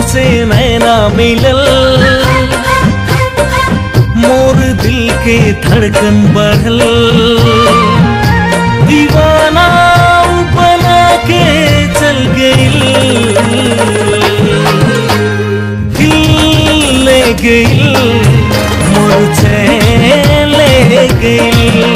से नैना मिलल मोर दिल के धड़कन बढ़ल दीवाना बना के चल गई दिल ले गई मोर चैन ले गई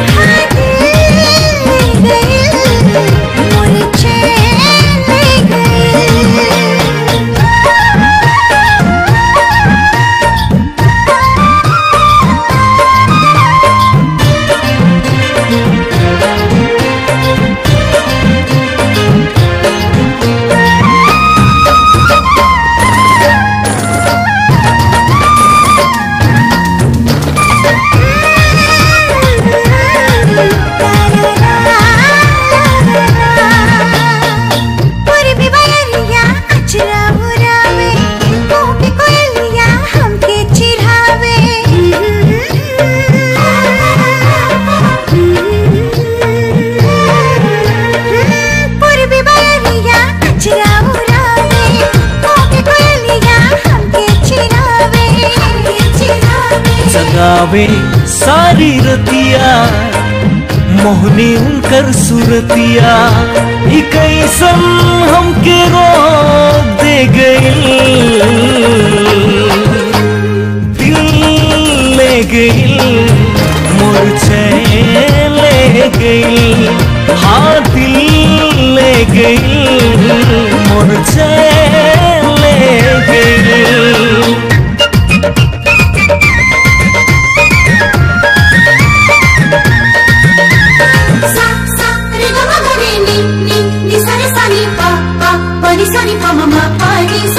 जगावे सारी रतिया मोहनी उनकर सुरतिया ई कैसन हमके रोक दे गई दिल ले गई मोर चैन ले गई हाँ दिल ले गई मोर चैन ले गई Ni sa ni pa pa pa ni sa ni pa mama pa ni